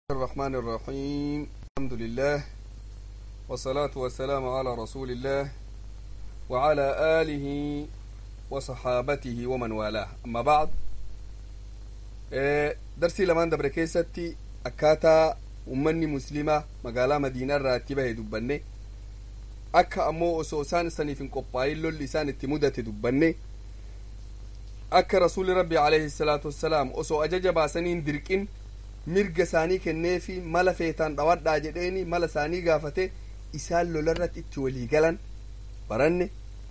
الرحمن الرحيم الحمد لله والصلاة والسلام على رسول الله وعلى آله وصحابته ومن والاه أما بعد درسي لمان دبر كيستي أكاتا ummanni muslimaa magaalaa madiinaa irraa itti bahe dubbanne akka ammoo osoo isaan saniif hin qophaa'in lolli isaan itti mudate dubbanne akka rasuuli rabbi alayhi salaatu wassalaam osoo ajaja baasanii hin dirqin mirga isaanii kenneefi mala feetaan dhawadhaa jedheeni mala isaanii gaafate isaan lolarratti itti walii galan baranne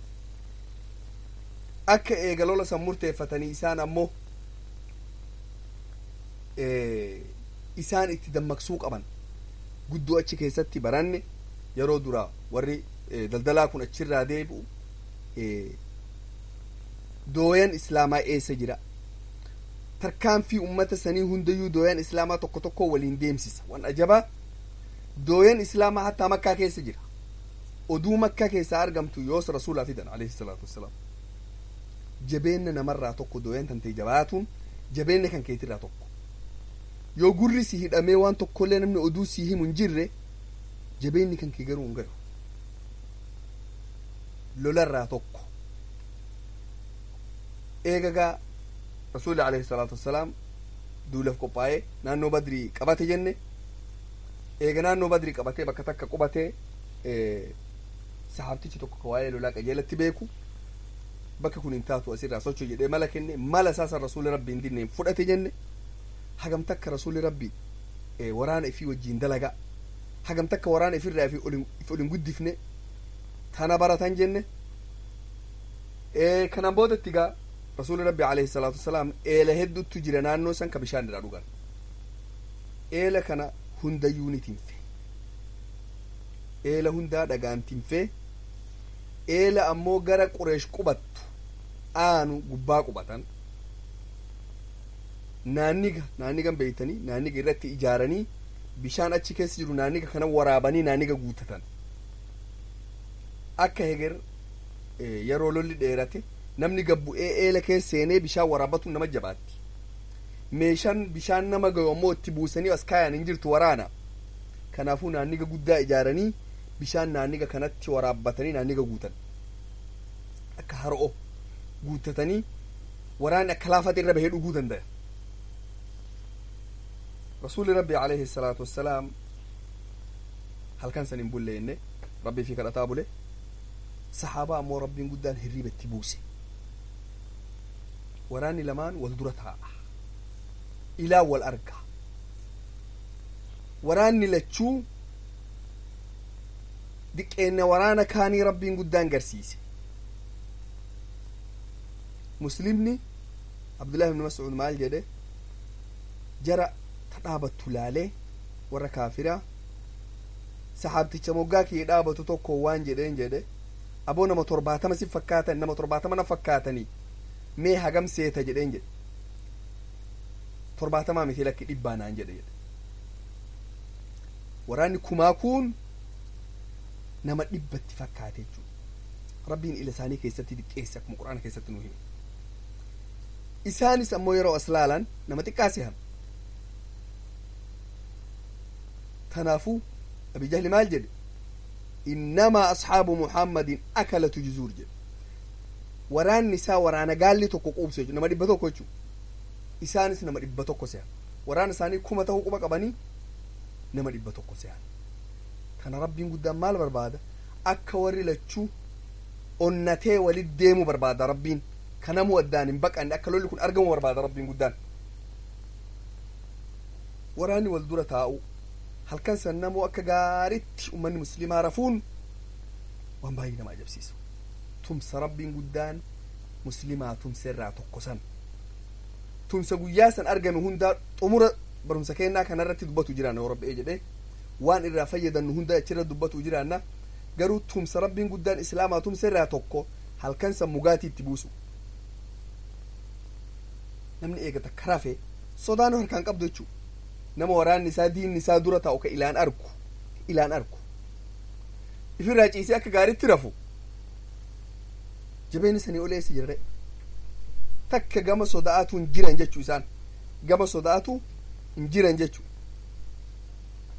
akka eega lola san murteeffatanii isaan ammoo isaan itti dammaqsuu qaban guddoo achi keessatti baranne yeroo duraa warri daldalaa kun achirraa deebi'u dooyan islaamaa eessa jira tarkaanfii ummata sanii hundayyuu dooyan islaamaa tokko tokko waliin deemsisa wan ajabaa dooyan islaamaa hattaa makkaa keessa jira oduu makkaa keessaa argamtu yoos rasuulaa fidan alayhi salaatu wassalaam jabeenna namarraa tokko dooyan tantee jabaatuun jabeenna kan keetirraa tokko yoo gurri si hidhamee waan tokkollee namni oduu si himu hin jirre jabeenni kan kee garuu hin galu lolarraa tokko eegagaa rasuuli alayhi salaatu wassalaam duulaaf qophaa'ee naannoo badrii qabate jenne eega naannoo badrii qabatee bakka takka qubatee sahaabtichi tokko ka waa'ee lolaa qajeelatti beeku bakka kun hin taatu asirraa socho jedhee mala kenne mala isaasan rasuuli rabbi hin dinneen fudhate jenne hagam takka rasuuli rabbi waraana ifii wajjiin dalagaa hagam takka waraana ifirraa if olin guddifne tana baratan jenne kanan boodatti gaa rasuuli rabbi alayhi salaatu wasalaam eela hedduutu jira naannoo san ka bishaan irraa dhugan eela kana hundayyuu ni tinfe eela hundaa dhagaan tinfe eela ammoo gara qureesh qubattu aanu gubbaa qubatan naanniga naannigan beeytanii naanniga irratti ijaaranii bishaan achi keessa jiru naanniga kana waraabanii naanniga guutatan akka heger yeroo lolli dheerate namni gabbu'ee eela keessa seenee bishaan waraabatu nama jabaatti meeshaan bishaan nama gahu ammoo itti buusanii as kaayan hin jirtu waraana kanaafuu naanniga guddaa ijaaranii bishaan naanniga kanatti waraabbatanii naanniga guutan akka har'o guutatanii waraanni akka laafate irra bahee dhuguu danda'a rasuuli rabbi alayhi salaatu wassalaam halkan san hin bulleenne rabbii fi kadhataa bule sahaabaa ammoo rabbiin guddaan hirriiba itti buuse waraanni lamaan wal dura taa'a ilaa wal arga waraanni lachuu diqqeenna waraana kaanii rabbiin guddaan garsiise muslimni abdullahi ibni mas'ud maal jedhe jara ta dhaabattu laalee warra kaafiraa sahaabticha moggaa kiyya dhaabatu tokko waan jedheen jedhe aboo nama torbaatama si fakkaatan nama torbaatama na fakkaatanii mee hagam seeta jedheen jedhe torbaatamaa miti lakki dhibbaa naan jedhe jedhe waraanni kumaa kun nama dhibbatti fakkaate jechuudha rabbiin ila isaanii keessatti diqqeesse akkuma quraana keessatti nu hime isaanis ammoo yeroo as laalan nama xiqqaa sehan kanaafuu abi jahli maal jedhe innamaa ashaabu muhammadin akalatu juzuur jedhe waraanni isaa waraana gaalli tokko quubse jechuudha nama dhibba tokko jechuudha isaanis nama dhibba tokko sehan waraana isaanii kuma ta'uu quba qabanii nama dhibba tokko sehan kana rabbiin guddaan maal barbaada akka warri lachuu onnatee walit deemu barbaada rabbiin kanamuu addaan hin baqanne akka lolli kun argamu barbaada rabbiin guddaan waraanni wal dura taa'u halkan san namoo akka gaaritti ummanni muslimaa rafuun waan baay'ee nama ajabsiisa tumsa rabbiin guddaan muslimaa tumsa irraa tokko san tumsa guyyaa san argame hundaa xumura barumsa kennaa kanarratti dubbatu jiraanna yoo rabbi'ee jedhee waan irraa fayyadannu hunda achirra dubbatu jiraanna garuu tumsa rabbiin guddaan islaamaa tumsa irraa tokko halkan san mugaatii itti buusu namni eegata karafe sodaan harkaan qabdu jechuu nama waraanni isaa diinni isaa dura taa'u ka ilaan argu ilaan argu ifirraa ciisee akka gaaritti rafu jabeen isanii oleessa jirre takka gama sodaatu hin jiran jechuu isaan gama sodaatu hin jiran jechuu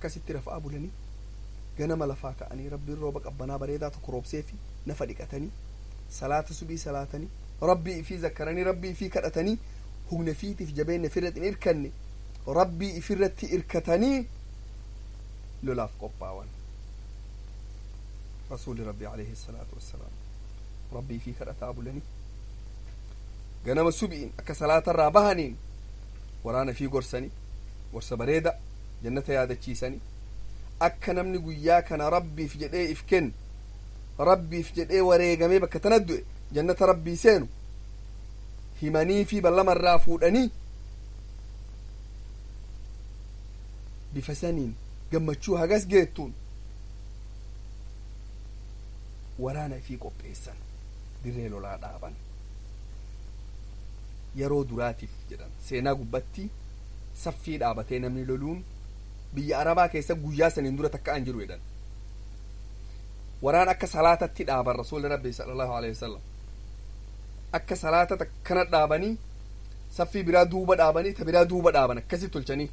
akkasitti rafaa bulanii ganama lafaa ka'anii rabbiin rooba qabbanaa bareedaa tokko roobseefi nafa dhiqatanii salaata subii salaatanii rabbii ifii zakkaranii rabbii ifii kadhatanii humna fiitiif jabeenya ifirratti hin irkanne rabbii ifirratti irkatanii lolaaf qophaawan rasuuli rabbi alayhi salaatu wassalaam rabbii ifii kadhataa bulanii ganama subiin akka salaatarraa bahaniin waraana ifii gorsanii gorsa bareeda jannata yaadachiisanii akka namni guyyaa kana rabbiif jedhee if kennu rabbiif jedhee wareegamee bakka tana du'e jannata rabbii seenu himanii fi ballamarraa fuudhanii bifa saniin gammachuu hagas geettuun waraana ifii qopheessan dirree lolaa dhaaban yeroo duraatiif jedhan seenaa gubbatti saffii dhaabatee namni loluun biyya arabaa keessa guyyaa saniin dura takka an jiru jedhan waraan akka salaatatti dhaaban rasuulli rabbi sallallahu alaihi wasallam akka salaata takkana dhaabanii saffii biraa duuba dhaabanii ta biraa duuba dhaaban akkasi tolchanii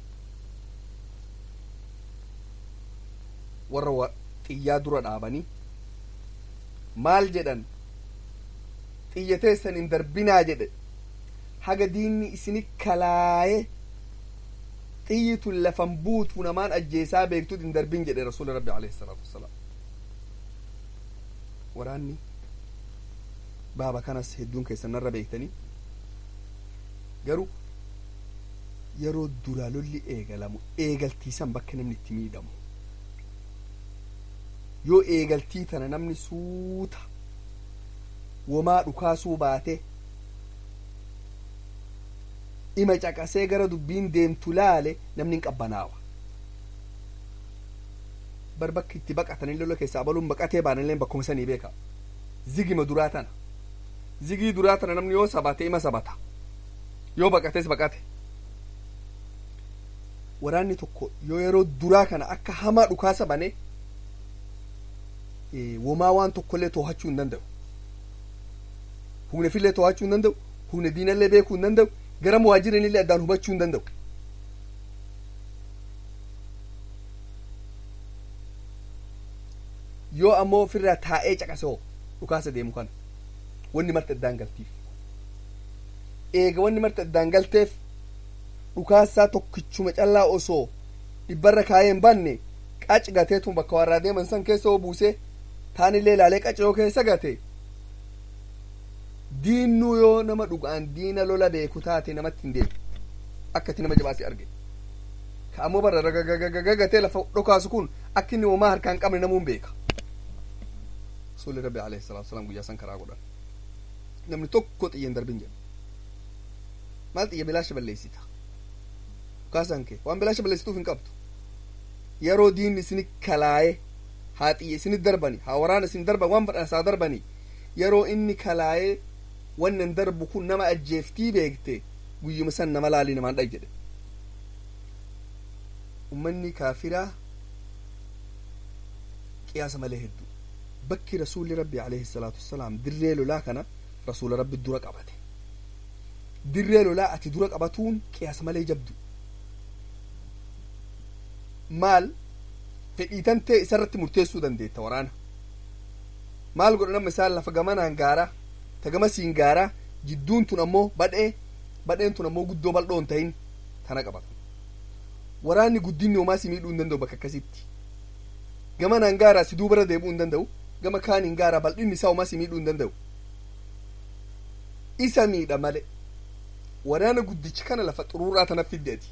warra xiyyaa dura dhaabanii maal jedhan xiyya teessan hin darbinaa jedhe haga diinni isini kalaaye xiyyi tun lafan buutu namaan ajjeesaa beektut hin darbin jedhe rasuuli rabbi alayhi salaatu wassalaam waraanni baaba kanas hedduun keessan narra beektanii garuu yeroo duraa lolli eegalamu eegaltiisan bakka namni itti miidhamu yoo eegaltii tana namni suuta womaa dhukaasuu baate ima caqasee gara dubbiin deemtu laale namni hin qabbanaawa bar bakka itti baqatanii lola keessaa baluun baqatee baanillee bakkuma sanii beeka zigima duraa tana zigii duraa tana namni yoo sabate ima sabata yoo baqates baqate waraanni tokko yoo yeroo duraa kana akka hamaa dhukaasa bane womaa waan tokkollee too'achuu hin danda'u humna fillee too'achuu hin danda'u humna diinallee beekuu hin danda'u gara muhaajirinillee addaan hubachuu hin danda'u yoo ammoo ofirraa taa'ee caqasoo dhukaasa deemu kana wanni marti addaan galtiif eega wanni marti addaan galteef dhukaasaa tokkichuma callaa osoo dhibbarra kaayee hin banne qac gateetun bakka warraa deeman san keessa oo buusee taanillee ilaalee qacoo keessa gate diinnuu yoo nama dhugaan diina lola beeku taate namatti hin deemu akkati nama jabaasi arge ka ammoo barra ragagagatee lafa dhokaasu kun akka inni homaa harkaan qabne namuun beeka rasuulli rabbi alayhi salaatu wasalaam guyyaa san karaa godhan namni tokko xiyya hin darbin jedha maal xiyya bilaasha balleessita dhukaasan kee waan bilaasha balleessituuf hin qabdu yeroo diinni isini kalaaye haa xiyya isini darbani haa waraana isin darban waan badhaasaa darbani yeroo inni kalaayee wannan darbu kun nama ajjeeftii beekte guyyuma san nama laalii namaan dhag jedhe ummanni kaafiraa qiyaasa malee hedduu bakki rasuulli rabbi alayhi salaatu wassalaam dirree lolaa kana rasuula rabbi dura qabate dirree lolaa ati dura qabatuun qiyaasa malee jabdu maal fedhiitan ta'e isarratti murteessuu dandeetta waraana maal godha nama isaan lafa gamanaan gaaraa ta gamasiin gaaraa jidduun tun ammoo badhee badheen tun ammoo guddoo bal'oo hin ta'in tana qabata waraanni guddinni homaa si miidhuu hin danda'u bakka akkasitti gamanaan gaaraa si duubarra deebi'uu hin danda'u gama kaaniin gaaraa bal'inni isaa homaa si miidhuu hin danda'u isa miidha male waraana guddichi kana lafa xuruuraa tana fiddeeti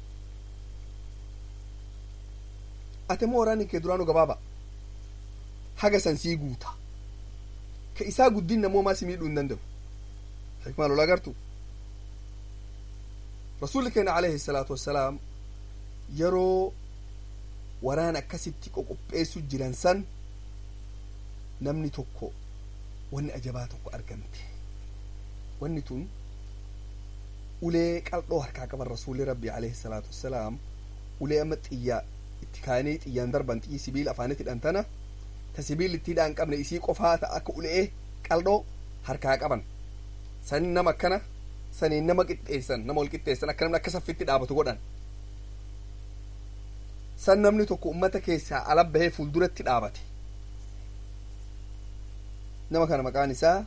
ate moo waraanni kee duraanuu gabaaba haga san sii guuta ka isaa guddinna moo maa si miidhuu hin danda'u hikmaa lola agartu rasuulli keenya alayhi salaatu wassalaam yeroo waraana akkasitti qoqopheessu jiran san namni tokko wanni ajabaa tokko argamte wanni tun ulee qal'oo harkaa qaban rasuulli rabbi alayhi salaatu wassalaam ulee amma xiyyaa itti kaanii xiyyaan darban xiyyi sibiila afaanitti hidhantana ta sibiilli itti hidhaan qabne isii qofaa ta akka ulee qal'oo harkaa qaban sanin nama akkana saniin nama qixxeessan nama ol qixxeessan akka namni akka saffitti dhaabatu godhan san namni tokko ummata keessaa ala bahee fuulduratti dhaabate nama kana maqaan isaa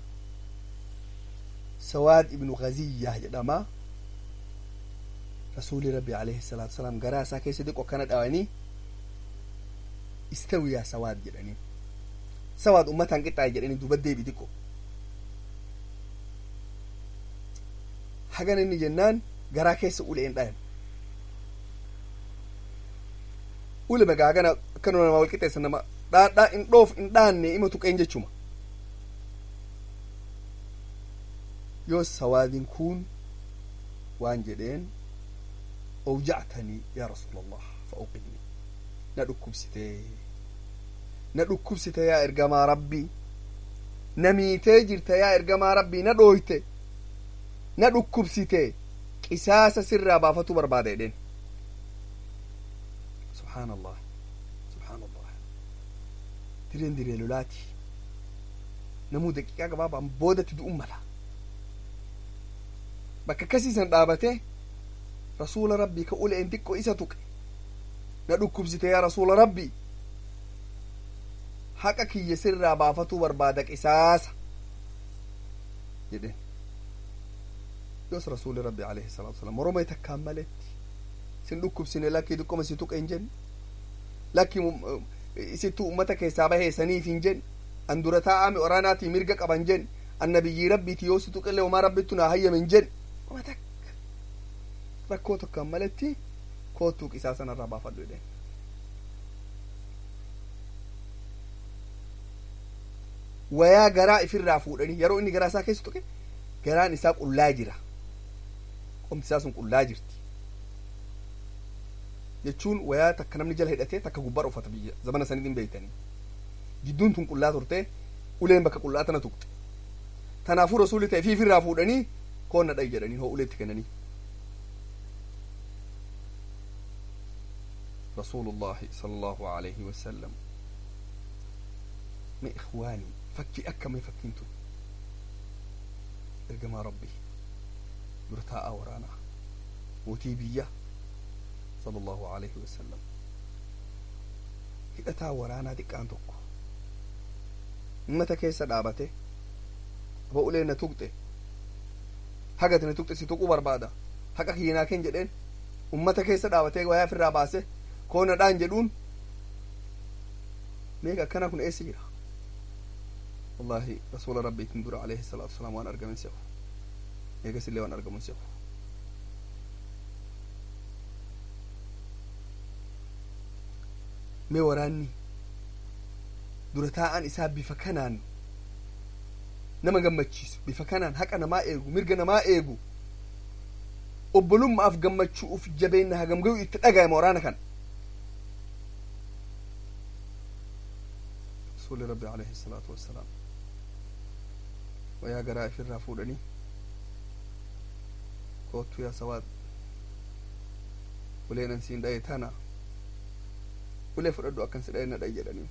sawaad ibnu gaziyyaa jedhama rasuuli rabbi alayhi salaatu wasalaam garaa isaa keessa diqo akkana dhawanii istawiyaa sawaad jedhanii sawaad ummataan qixxaaye jedhanii duba deebi diqo hagana inni jennaan garaa keessa uleen dhayan ule magaagana akkanuma nama walqixeessa nama dhaadhaa in dhoof in dhaanne ima tuqeen jechuma yoo sawaadin kun waan jedheen awjactanii yaa rasuula allah fa uqidni na dhukkubsite na dhukkubsite yaa ergamaa rabbii na miitee jirta yaa ergamaa rabbii na dhooyte na dhukkubsite qisaasa sirraa baafatu barbaada jedheen subhaan allah subhaan allah direen diree lolaati namuu daqiiqaa gabaabaan boodatti du'un mala bakka akkasiisan dhaabate rasuula rabbii ka uleen xiqqo isa tuqe na dhukkubsite yaa rasuula rabbii haqa kiyya sirraa baafatuu barbaada qisaasa jedhen yoos rasuuli rabbi alayhi salaatu wasalam moroma takkaan maletti sin dhukkubsine lakkii xiqqoma si tuqe hin jenne lakki isittu ummata keessaa baheesaniif hin jenne an dura taa'ame oraanaatii mirga qaban jenne annabiyyii rabbiiti yoo si tuqillee homaa rabbittu naa hayyame hin jenne oma takka rakkoo tokkaan maletti koottuu qisaasa narraa baafadhu jedhen wayaa garaa ifirraa fuudhanii yeroo inni garaa isaa keessa tuqe garaan isaa qullaa jira qomti isaa sun qullaa jirti jechuun wayaa takka namni jala hidhatee takka gubbaa uffata biyya zamana saniitiin beeytanii gidduun tun qullaa turte uleen bakka qullaa tana tuqxe tanaafuu rasuulli ta'e fiifirraa fuudhanii koonna dha'i jedhanii hoo uleetti kennanii رسول الله صلى الله عليه وسلم ما إخواني فكي أكا ما فكينتو إرقما ربي برتاء ورانا وتيبية صلى الله عليه وسلم hidhataa waraanaa xiqqaan tokko ummata keessa dhaabate aba ulee na tuqxe hagati na tuqxe si tuquu barbaada haqa kiyyinaa ken jedheen ummata keessa dhaabatee wayaa ofirraa baase koona dhaan jedhuun meeqa akkana kun eessa jira wallahi rasuula rabbiitin dura alayhi salaatu wasalaam waan argamen se'u eegas illee waan argamun se'u mee waraanni dura taa'an isaa bifa kanaan nama gammachiisu bifa kanaan haqa namaa eegu mirga namaa eegu obbolummaaf gammachuuf jabeenna hagam gayu itti dhaga'ama waraana kan rasuuli rabbi alayhi salaatu wassalaam wayaa garaa ifirraa fuudhanii koottu yaa sawaad uleenan siin dhaye tana ulee fudhadhu akkan si dhaye na dhaye jedhanii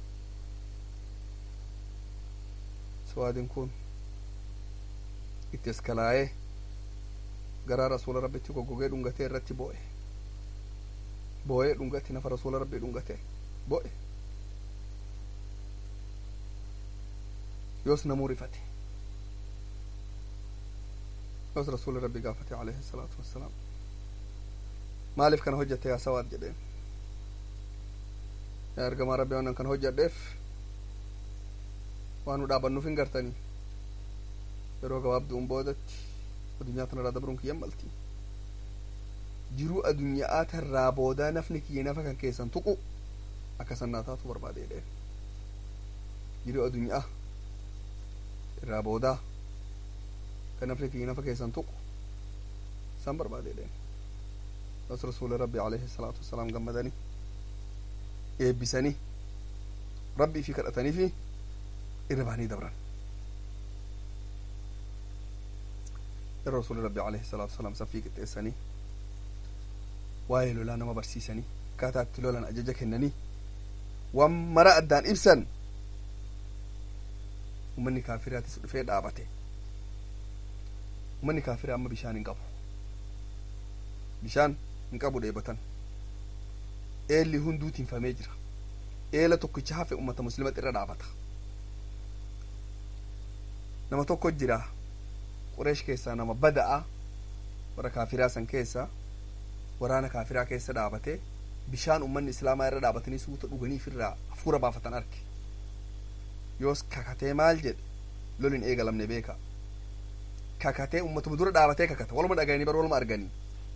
sawaadin kun itti eskalaayee garaa rasuula rabbitti goggogee dhungatee irratti bo'e bo'ee dhungate nafa rasuula rabbii dhungate bo'e yoos namuu rifate yoos rasuuli rabbi gaafate alayhi salaatu wassalaam maaliif kana hojjatte yaa sawaad jedheen yaa ergamaa rabbi waan kana hojjadheef waan nu dhaabannuuf hin gartanii yeroo gabaabduun boodatti addunyaa tanarraa dabruun kiyyan malti jiruu addunyaa tarraa boodaa nafni kiyya nafa kan keessan tuqu akka sannaa taatu barbaade jedheen jiruu addunyaa irraa boodaa kan nafni kiyya nafa keessan tuqu san barbaade jedheen bas rasuuli rabbi alayhi salaatu wassalaam gammadanii eebbisanii rabbii fi kadhatanii fi irra bahanii dabran yeroo rasuuli rabbi alayhi salaatu wasalaam saffii qixxeessanii waa'ee lolaa nama barsiisanii akkaataa itti lolan ajaja kennanii waan mara addaan ibsan ummanni kaafiraatis dhufee dhaabate ummanni kaafiraa amma bishaan hin qabu bishaan hin qabu dheebatan eelli hunduu tinfamee jira eela tokkicha hafe ummata muslimatti irra dhaabata nama tokko jira qureesh keessaa nama bada'a warra kaafiraa san keessa waraana kaafiraa keessa dhaabate bishaan ummanni islaamaa irra dhaabatanii suuta dhuganiif irraa hafuura baafatan arge yoos kakatee maal jedhe lolin eegalamne beeka kakatee ummatuma dura dhaabatee kakata waluma dhagayanii bar waluma arganii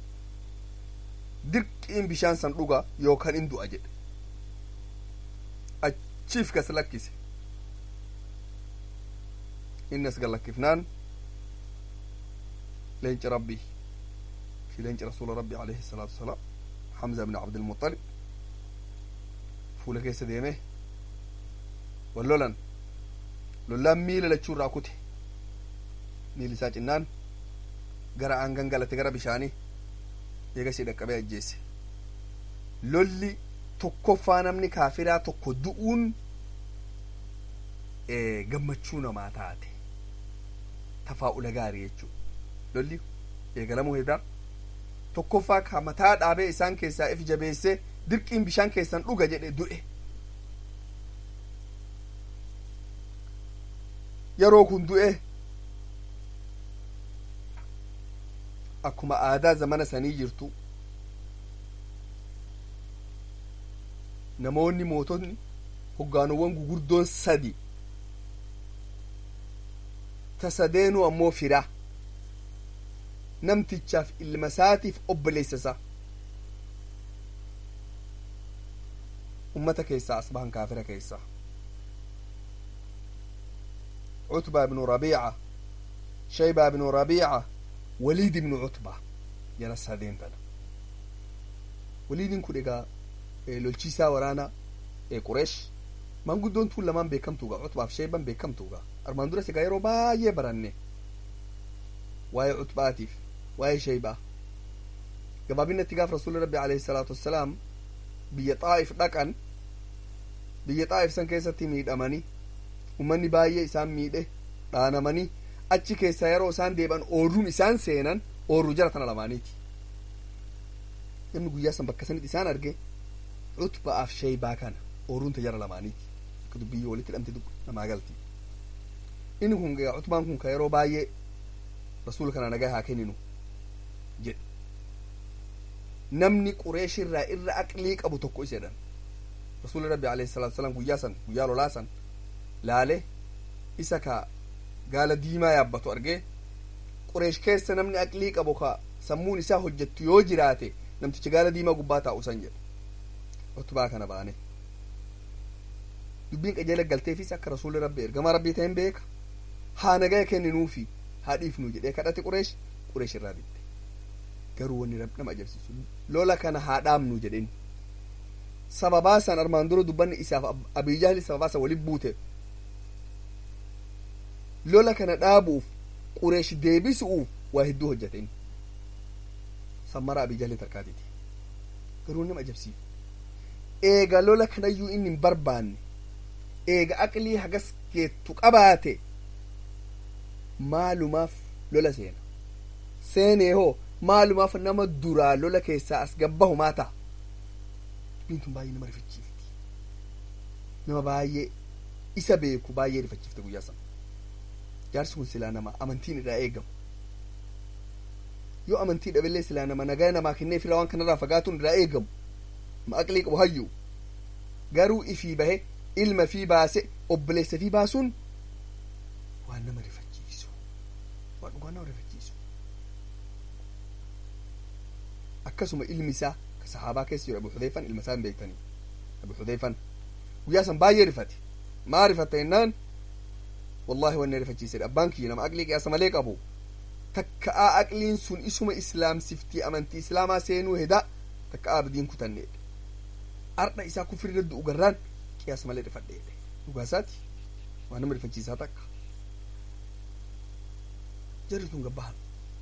dirqiin bishaan san dhuga yookaan in du'a jedhe achiif gas lakkise innas gallakkifnaan leenci rabbii fi leenci rasuula rabbii alayhi salaatu wasalaam hamza ibn abdilmuxalib fuula keessa deeme wal lolan lollaan miila lachuu irraa kute miilli isaa cinnaan gara aangan galate gara bishaanii eegasii dhaqqabee ajjeesse lolli tokkoffaa namni kaafiraa tokko du'uun gammachuu namaa taate tafaa'ula gaarii jechuu lolli eegalamuu hedaa tokkoffaa ka mataa dhaabee isaan keessaa if jabeessee dirqiin bishaan keessan dhuga jedhe du'e yeroo kun du'e akkuma aadaa zamana sanii jirtu namoonni mootonni hoggaanuwwan gugurdoon sadi ta sadeenuu ammoo fira namtichaaf ilma isaatiif obboleessa isaa ummata keessaa asbahan kaafira keessaa cutbaa ibnu rabiica shaybaa ibnu rabiica waliid ibnu cutbaa jara sadeen tana waliidin kun egaa lolchiisaa waraana qureesh maanguddoon tun lamaan beekamtuuga cutbaaf shayban beekamtuuga armaan duras egaa yeroo baay'ee baranne waa'ee cutbaatiif waa'ee shaybaa gabaabinatti gaaf rasuuli rabbi alayhi salaatu wassalaam biyya xaa'if dhaqan biyya xaa'if san keessatti miidhamanii ummanni baay'ee isaan miidhe dhaanamanii achi keessaa yeroo isaan deeban ooruun isaan seenan ooruu jara tana lamaaniiti namni guyyaa san bakka sanitti isaan arge cutba'aaf shaybaa kana ooruun ta jara lamaaniiti akka dubbiyyee walitti hidhamte namaa galti inni kun egaa cutbaan kun ka yeroo baay'ee rasuula kana nagaa haa kenninu jedhe namni qureeshirraa irra aqlii qabu tokko isa jedhan rasuuli rabbi alayhi salaatu wasalaam guyyaa san guyyaa lolaa san laale isa ka gaala diimaa yaabbatu argee qureesh keessa namni aqlii qabu ka sammuun isaa hojjettu yoo jiraate namticha gaala diimaa gubbaa taa'u san jedhe utubaa kana baane dubbiin qajeela galteefis akka rasuuli rabbi ergamaa rabbii ta'een beeka haa nagaya kenninuufi haa dhiifnu jedhee kadhate qureesh qureesh irraa didde garuu wanni nama ajaa'ibsiisu lola kana haa dhaabnu jedheen sababaa san armaan dura dubbanni isaaf abiyyaalli sababaa san waliin buute lola kana dhaabuuf qureesh deebisuuf waa hedduu hojjateen sammara abiyyaalli tarkaatiti garuu nama ajaa'ibsiisu eega lola kanayyuu inni hin barbaanne eega aqlii hagas geettu qabaate maalumaaf lola seena seenee hoo maalumaaf nama duraa lola keessaa as gabbahu maa ta'a dubbiin tun baay'ee nama rifachiifti nama baay'ee isa beeku baay'ee rifachiifte guyyaa sana jaarsi kun silaa nama amantiin irraa eegamu yoo amantii dhabillee silaa nama nagaa namaa kennee fila waan kanarraa fagaatuun irraa eegamu ma aqlii qabu hayyu garuu ifii bahe ilma fii baase obboleessa fii baasuun waan nama rifachiisu waan dhugaa nama rifachiisu akkasuma ilmi isaa ka sahaabaa keessa jiru abu xudeyfan ilma isaa hin beektanii abu xudeyfan guyyaa san baay'ee rifate maa rifatte jennaan wallahi wanni rifachiisedha abbaan kiyya nama aqlii qiyaasa malee qabu takka'aa aqliin sun isuma islaamsiftii amantii islaamaa seenuu heda takka'aa abdiin kutanneedha ardha isaa kufrirra du'u garraan qiyaasa malee rifadheedha dhugaa isaati waan nama rifachiisaa takka jarri tun gabbahan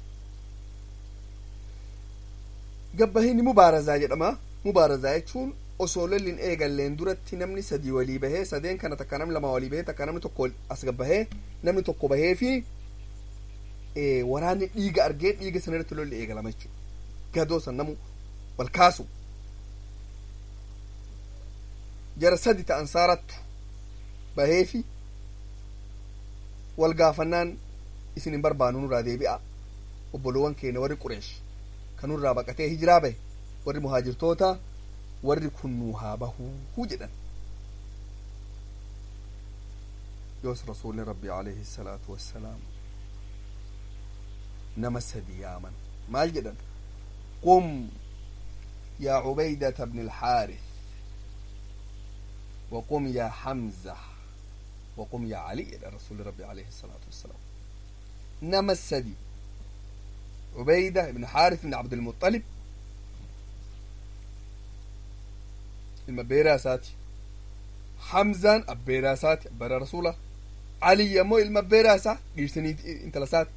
gabbahini mubaarazaa jedhama mubaarazaa jechuun osoo lolliin eegalleen duratti namni sadii walii bahee sadeen kana takka namni lama walii bahee takka namni tokko as gabbahee namni tokko bahee fi waraanni dhiiga argee dhiiga sana irratti lolli eegalama jechuudha gadoo san namu wal kaasu jara sadi ta ansaarattu baheefi wal gaafannaan isin hin barbaannu nurraa deebi'a obboloowwan keenya warri qureesh kan nurraa baqatee hijiraa bahe warri muhaajirtoota warri kun nuu haa bahuu jedhan yoos rasuulli rabbi alayhi salaatu wassalaam nama sadi yaaman maal jedhan qum yaa cubaydata bni alxaarith وقم يا حمزة وقم يا علي إلى رسول ربي عليه الصلاة والسلام نما السدي عبيدة بن حارث بن عبد المطلب المبيراساتي حمزة أبيراساتي أبيرا رسوله علي يمو المبيراسة قيرسني انتلسات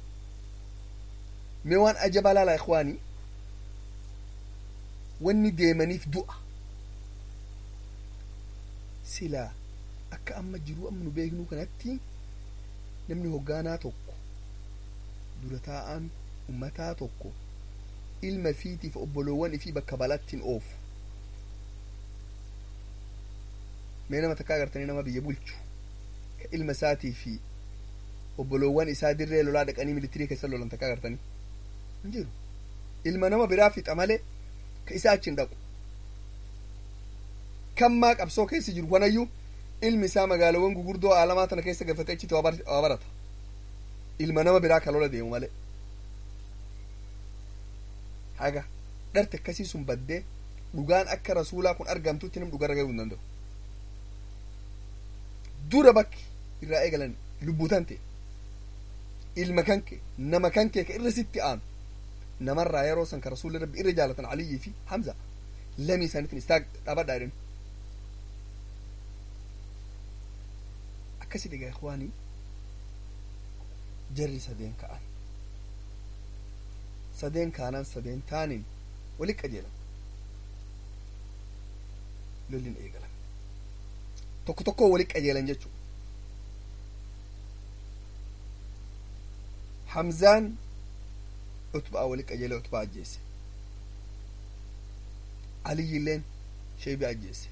ميوان أجب لا إخواني واني ديماني في دؤة silaa akka amma jiru amma nu beeknu kanatti namni hoggaanaa tokko dura taa'aan ummataa tokko ilma fiitiif obboloowwan ifii bakka balattiin oofu mee nama takkaa agartanii nama biyya bulchu ka ilma isaatii fi obboloowwan isaa dirree lolaa dhaqanii militirii keessa lolan takkaa agartanii hin jiru ilma nama biraa fixa malee ka isaa achi hin dhaqu kammaa qabsoo keessa jiru wanayyuu ilmi isaa magaalawwan gugurdoo aalamaa tana keessa galfatee achitti waa barata ilma nama biraa ka lola deemu malee haga dharte akkasii sun baddee dhugaan akka rasuulaa kun argamtutti nam dhugarra gahuu hin danda'u dura bakki irraa eegalan lubbuutan ta'e ilma kanke nama kankee ka irra sitti aanu namarraa yeroo san ka rasuulli rabbi irra jaalatan aliyyii fi hamza lamii isaaniitiin istaa dhaabadhaa jedhan akkasi dhiga ikwaanii jarri sadeen ka'an sadeen kaanan sadeen taanin wali qajeelan lolliin eegalan tokko tokko wali qajeelan jechuu hamzaan utbaa wali qajeele utbaa ajjeese aliyyilleen sheebi ajjeese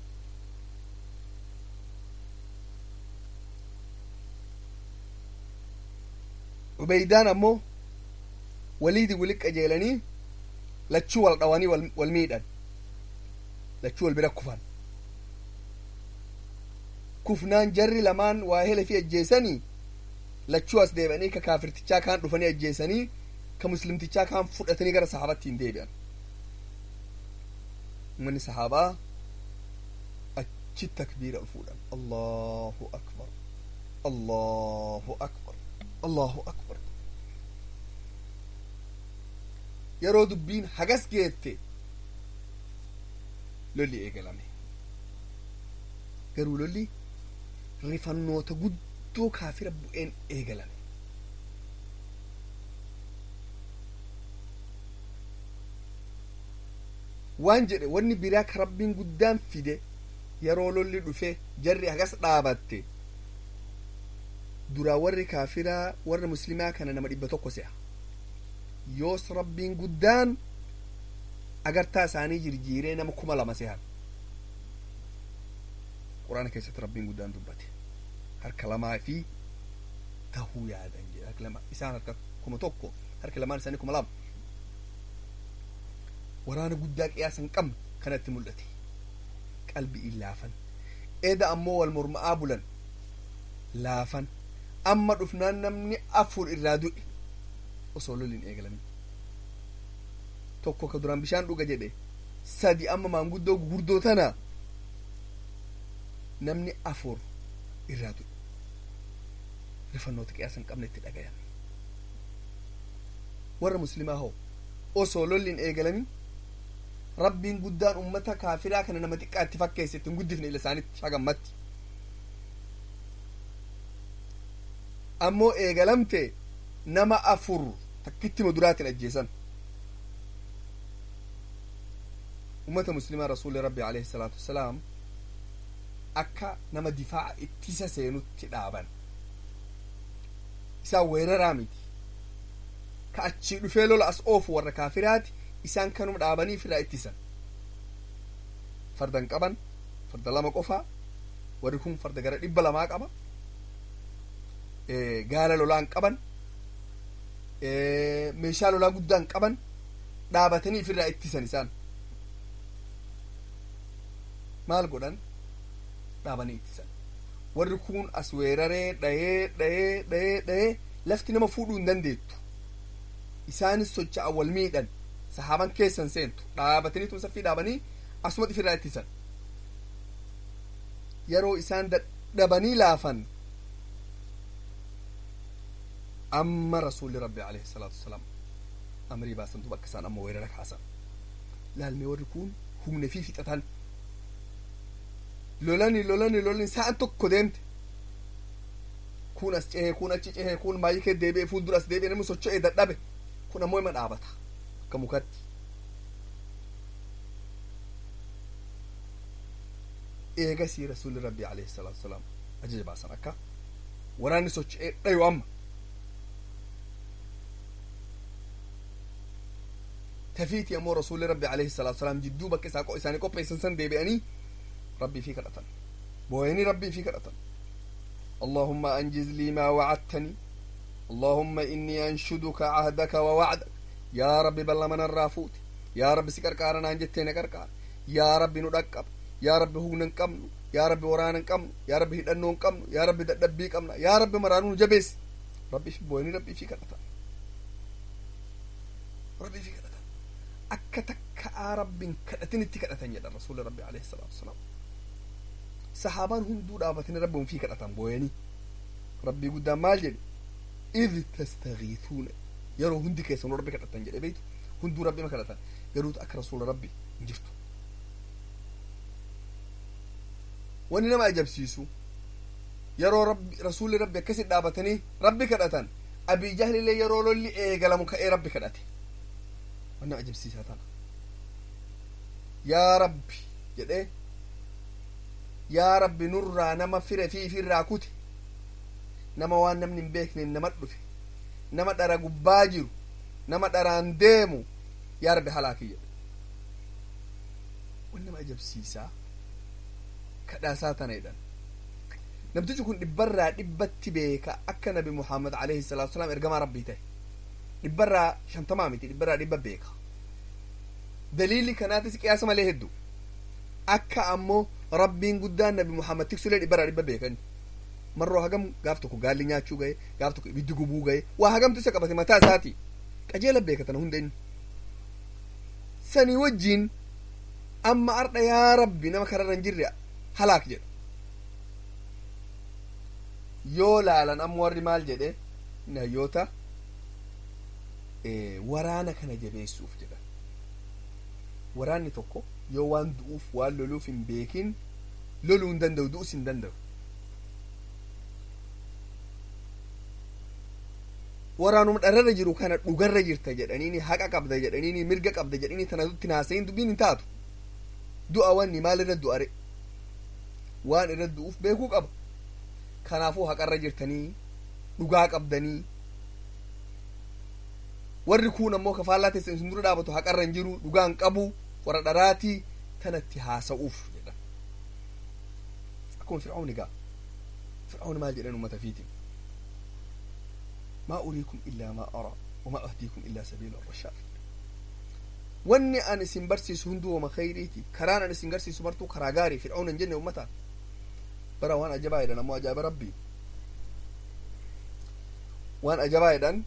ubeydaan ammoo waliidi wali qajeelanii lachuu wal dhawanii wal miidhan lachuu wal bira kufan kufnaan jarri lamaan waa hele fi ajjeesanii lachuu as deebi'anii ka kaafirtichaa kaan dhufanii ajjeesanii ka muslimtichaa kaan fudhatanii gara sahaabatti hin deebi'an ummanni sahaabaa achi takbiira fuudhan allahu akbar allahu akbar allahu akbar yeroo dubbiin hagas geette lolli eegalame garuu lolli rifannoota guddoo kaafira bu'een eegalame waan jedhe wanni biraa ka rabbiin guddaan fide yeroo lolli dhufe jarri hagas dhaabatte duraa warri kaafiraa warra muslimaa kana nama dhibba tokko se'a yoos rabbiin guddaan agartaa isaanii jirjiiree nama kuma lama sehan quraana keessatti rabbiin guddaan dubbate harka lamaa fi tahuu yaadan jedhe harka lama isaan harka kuma tokko harka lamaan isaanii kuma lama waraana guddaa qiyaasa hin qabne kanatti mul'ate qalbii laafan eda ammoo wal morma'aa bulan laafan amma dhufnaan namni afur irraa du'e osoo loliin eegalamin tokko ka duraan bishaan dhuga jedhe sadi amma maanguddoo gurguddoo tana namni afur irraa du'e rifannoota qiyaasa hin qabne itti dhagayan warra muslimaa hoo osoo lolliin eegalamin rabbiin guddaan ummata kaafiraa kana nama xiqqaa itti fakkeesse ittiin guddifne ila isaanitti hagammatti ammoo eegalamte nama afur takkittima duraatiin ajjeesan ummata muslimaa rasuuli rabbi alayhi salaatu wassalaam akka nama difaaca ittisa seenutti dhaaban isaan weeraraa miti ka achii dhufee lola as oofu warra kaafiraati isaan kanuma dhaabanii ofirraa ittisan fardan qaban farda lama qofaa warri kun farda gara dhibba lamaa qaba gaala lolaan qaban meeshaa lolaa guddaan qaban dhaabatanii ofirraa ittisan isaan maal godhan dhaabanii ittisan warri kun as weeraree dhayee dhayee dhayee dhayee lafti nama fuudhuu hin dandeettu isaanis socho'an wal miidhan sahaaban keessan seentu dhaabatanii tun saffii dhaabanii asuma ofirraa ittisan yeroo isaan dadhabanii laafan amma rasuulli rabbi alayhi salaatu wasalaam amrii baasantu bakka isaan amma weerara kaasan laalmee warri kun humne fi fixatan lolani lolani lolani sa'an tokko deemte kun as cehee kun achi cehee kun baay'ee deebi'ee fuuldura as deebi'ee namni socho'ee dadhabe kun ammoo ima dhaabata akka mukatti eegasii rasuulli rabbi alayhi salaatu wasalaam ajaja baasan akka waraanni socho'ee dhayu amma tafiiti ammoo rasuulli rabbi alayhi salaatu wasalaam jidduu bakka isaa isaanii qopheessan san deebi'anii rabbii fi kadhatan booyanii rabbii fi kadhatan اللهم أنجز لي ما وعدتني اللهم إني أنشدك عهدك ووعدك يا رب بل من الرافوت يا رب سكر كارنا أنجتنا كركار يا رب ندقب يا رب هو ننقم يا رب ورانا نقم يا رب هدنو نقم يا رب دبي قمنا يا رب مرانو جبس ربي في بويني ربي في كرتا ربي في كرتا أكتك رب كرتين اتكرتين يا رسول ربي عليه الصلاة والسلام sahaabaan hunduu dhaabatanii rabbiin fi kadhatan booyanii rabbii guddaan maal jedhe id tastagiithuuna yeroo hundi keessan rabbi kadhatan jedhe beeytu hunduu rabbima kadhatan garuutu akka rasuula rabbi hin jirtu wanni nama ajabsiisu yeroo rabbi rasuulli rabbi akkasit dhaabatanii rabbi kadhatan abii jahlillee yeroo lolli eegalamu ka'ee rabbi kadhate wanni nama ajabsiisaa tana yaa rabbi jedhee yaa rabbi nurraa nama fire fi ifirraa kute nama waan namni hin beekne nama dhufe nama dhara gubbaa jiru nama dharaan deemu yaa rabbi halaaki jedhe wan nama ajabsiisaa kadhaasaa tana jedhan namtichi kun dhibbarraa dhibbatti beeka akka nabi muhammad alayhi salaatu wasalaam ergamaa rabbii ta'e dhibbarraa shantamaa miti dhibbarraa dhibba beeka daliilli kanaatis qiyaasa malee heddu akka ammoo rabbiin guddaan nabi muhammad tiksulee dhibbarraa dhibba beekan marroo hagam gaaf tokko gaalli nyaachuu gahe gaaf tokko ibiddi gubuu gahe waa hagamtu isa qabate mataa isaati qajeela beekatan hunda inni sanii wajjiin amma ardha yaa rabbi nama kararra hin jirre halaak jedha yoo laalan amma warri maal jedhe nayyoota waraana kana jabeessuuf jedha waraanni tokko yoo waan du'uuf waan loluuf hin beekin loluu hin danda'u du'us hin danda'u waraanuma dhararra jiru kana dhugarra jirta jedhaniini haqa qabda jedhaniini mirga qabda jedhanii tana dutti naasayin dubbiin hin taatu du'a wanni maal irra du'are waan irra du'uuf beekuu qaba kanaafuu haqarra jirtanii dhugaa qabdanii warri kun ammoo kafaallaa teessan isin dura dhaabatu haqarra hin jiru dhugaan qabu warra dharaatii tanatti haasa'uuf jedhan akkuma fir'aawni gaa fir'aawni maal jedhan ummata fiitiin ما أريكم إلا ما أرى وما أهديكم إلا سبيل الرشاد wanni an isin barsiisu hunduu wama khayriiti karaan an isin garsiisu martuu karaa gaarii fir'auna hin jenne ummataan bara waan ajabaa jedhan ammoo ajaa'iba rabbii waan ajabaa jedhan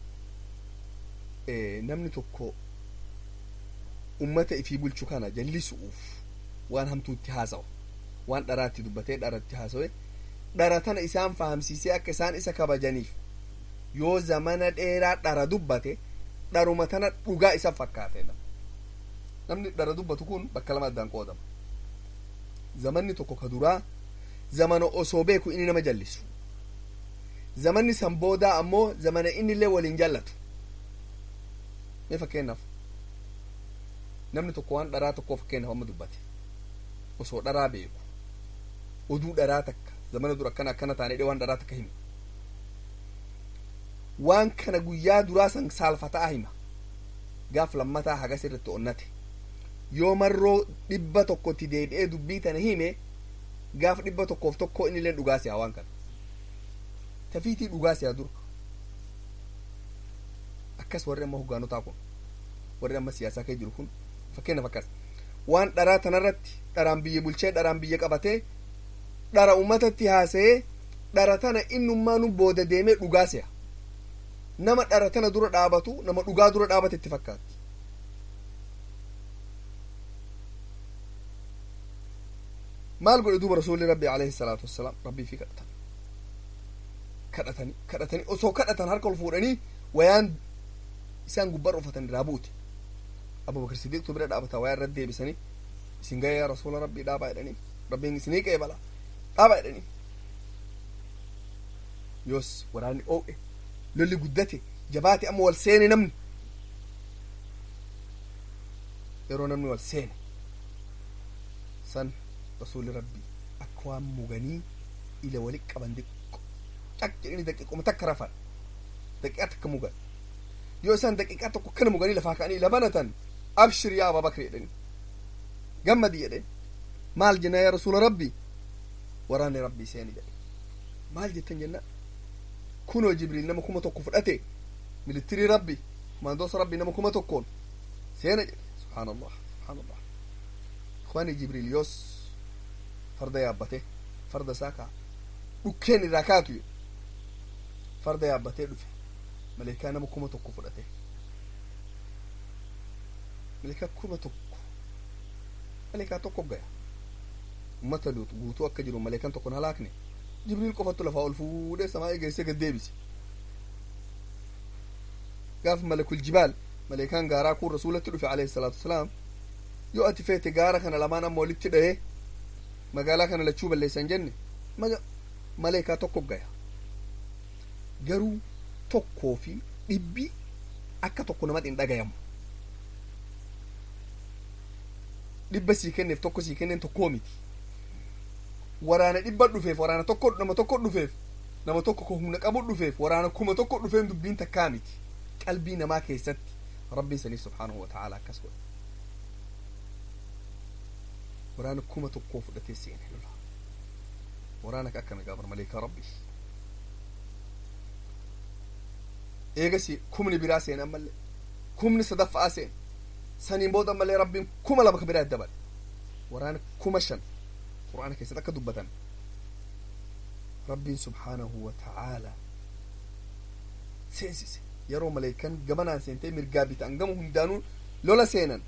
namni tokko ummata ifii bulchu kana jallisu'uuf waan hamtuutti haasawa waan dharaatti dubbatee dharatti haasawe dhara tana isaan fahamsiisee akka isaan isa kabajaniif yoo zamana dheeraa dhara dubbate dharuma tana dhugaa isa fakkaatedha namni dhara dubbatu kun bakka lama addaan qoodama zamanni tokko ka duraa zamana osoo beeku inni nama jallisu zamanni san boodaa ammoo zamana inni illee waliin jallatu mee fakkeenyaaf namni tokko waan dharaa tokkoo fakkeenyaaf amma dubbate osoo dharaa beeku oduu dharaa takka zamana dura akkana akkana taanedhe waan dharaa takka hime waan kana guyyaa duraa san saalfataa hima gaaf lammataa hagas irratti onnate yoo marroo dhibba tokkotti deebi'ee dubbii tana hime gaaf dhibba tokkoof tokko inni illee dhugaa siyaa waan kana tafiitii dhugaa siyaa dura akkas warri amma hoggaanotaa kun warri amma siyaasaa kee jiru kun fakkeenyaaf akkas waan dharaa tanarratti dharaan biyya bulchee dharaan biyya qabatee dhara ummatatti haasa'ee dhara tana innummaa nu booda deemee dhugaa si'a nama dhara tana dura dhaabatu nama dhugaa dura dhaabate itti fakkaatti maal godhe duuba rasuulli rabbi alayhi salaatu wassalaam rabbii fi kadhatan kadhatanii kadhatanii osoo kadhatan harka ol fuudhanii wayaan isaan gubbaa ufatan irraa buute abubakar sidiiqtu bira dhaabata wayaa irratti deebisanii isin ga'ee yaa rasuula rabbii dhaabaa jedhanii rabbiin isinii qeebala dhaabaa jedhanii yoos waraanni oo'e lolli guddate jabaate amma wal seene namni yeroo namni wal seene san rasuulli rabbii akka waan muganii ila walit qaban diqqo caq jedhanii daqiiquma takka rafan daqiiqaa takka mugan yoo isaan daqiiqaa tokko kana muganii lafaa ka'anii ila banatan abshir yaa ababakri jedhani gammadi jedhe maal jenna yaa rasuula rabbi waraanni rabbii seeni jedhe maal jettan jenna kunoo jibriil nama kuma tokko fudhate militirii rabbi kumaandoosa rabbi nama kuma tokkoon seena jedhe subhaan allah subhaan allah ikhwaani jibriil yoos farda yaabbate farda isaa kaa dhukkeen irraa kaatu farda yaabbatee dhufe maleekaa nama kuma tokko fudhate maleekaa kuma tokko maleekaa tokko gaya ummata luutu guutuu akka jiru maleekan tokkon halaakne jibriil qofattu lafaa ol fuudhee samaa geessee gad deebise gaaf malakul jibaal maleekaan gaaraa kun rasuulatti dhufe alayhi salaatu wasalaam yoo ati feete gaara kana lamaan amma walitti dha'ee magaalaa kana lachuu balleessan jenne maleekaa tokko gaya garuu tokkoo fi dhibbi akka tokko namatti hin dhagayamu dhibba sii kenneef tokko sii kenneen tokkoo miti waraana dhibba dhufeef waraana tokko nama tokko dhufeef nama tokko ko humna qabu dhufeef waraana kuma tokko dhufeen dubbiin takkaa miti qalbii namaa keessatti rabbiin sanii subhaanahu wa ta'ala akkas godhe waraana kuma tokkoo fudhatee seene lola waraana ka akkana gaabar maleekaa rabbii eegasi kumni biraa seene ammallee kumni sadaffa'aa seene saniin booda ammallee rabbiin kuma lama ka biraa dabale waraana kuma shan qur'aana keessatti akka dubbatan rabbiin subhaanahu wa ta'aalaa seensise yeroo maleekan gamanaan seentee mirgaa bitaan gama hundaanuu lola seenan